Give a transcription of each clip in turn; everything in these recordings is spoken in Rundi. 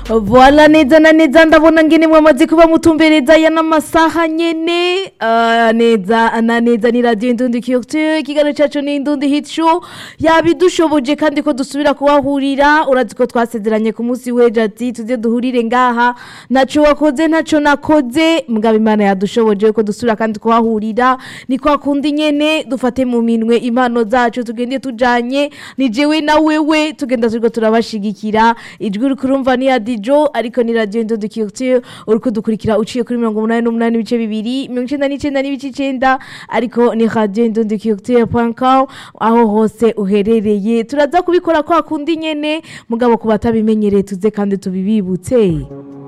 Voila neza na neza ndabona ngene mwamaze kuba mutumbereza ya n'amasaha nyene uh, neza na neza ni radio Indundi Culture ikiganiro cacu ni Indundi Hit Show yabidushoboje kandi ko dusubira kuhahurira urazi ko twasezeranye ku munsi w'ejo ati tuze duhurire ngaha naco wakoze ntaco nakoze mugabo imana yadushoboje ko dusubira kandi kuhahurira ni kwa kundi nyene dufate mu minwe impano zacu tugende tujanye ni jewe na wewe tugenda turiko turabashigikira ijwi uri kurumva ni ya Dijo ariko ni radio Indundi Culture uri kudukurikira uciye kuri 88 ibice bibiri 99 n'ibice 9 ariko ni radio Indundi Culture.com aho hose uherereye turaza kubikora kwa kundi nyene mugabo ku batabimenyereye tuze kandi tubibibutse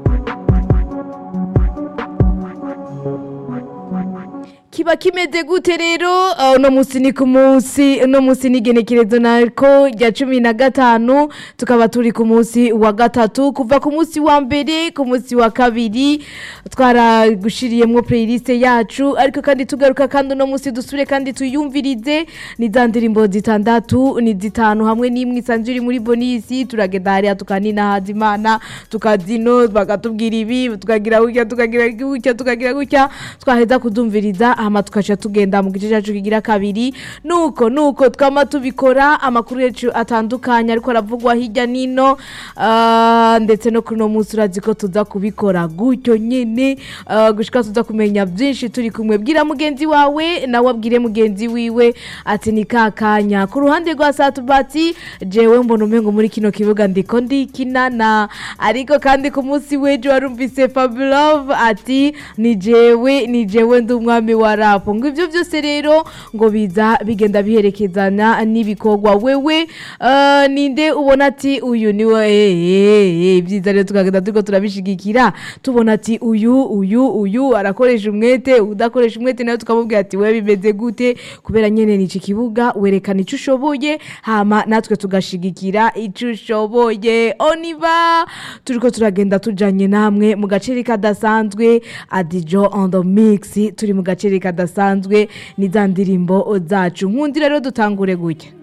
kiba kimeze gute rero uh, uno musi ni ku munsi uno musi ni igenekerezo nariko rya cumi na gatanu tukaba turi ku munsi wa gatatu kuva ku munsi wa mbere ku munsi wa kabiri twaragushiriyemwo playlist yacu ariko kandi tugaruka kandi uno musi dusubire kandi tuyumvirize ni za ndirimbo zitandatu ni zitanu hamwe n'imwe isanzwe iri muri bonisi turagenda hariya tukanina hazimana tukazino bakatubwira ibi tukagira gutya tukagira gutya tukagira gutya twaheza kudumviriza hama tukaca tugenda mu gice cyacu kigira kabiri nuko nuko twama tubikora amakuru yacu atandukanye ariko aravugwa hirya nino ah, ndetse no kuri uno munsi urazi ko tuza kubikora gutyo nyene ah, gushika tuza kumenya byinshi turi kumwe bwira mugenzi wawe nawe abwire mugenzi wiwe ati ni kakanya ku ruhande rwa satubati jewe mbona umengo muri kino kibuga ndiko ndikinana ariko kandi ku munsi w'ejo warumvise Fabulove ati ni jewe ni jewe ndi umwami wa rap ngo ivyo byose rero ngo biza bigenda biherekezana n'ibikorwa wewe uh, ninde ubona ati uyu ni we eh, eh, eh, byiza rero tukagenda turiko turabishigikira tubona ati uyu uyu uyu arakoresha umwete udakoresha umwete nayo tukamubwira ati wewe bimeze gute kubera nyene ni iki kibuga werekana ico ushoboye hama natwe tugashigikira ico ushoboye oniva turiko turagenda tujanye namwe mu gaceri kadasanzwe adijo on the mix turi mu gaceri kadasanzwe ni za ndirimbo zacu nkundi rero dutangure gutya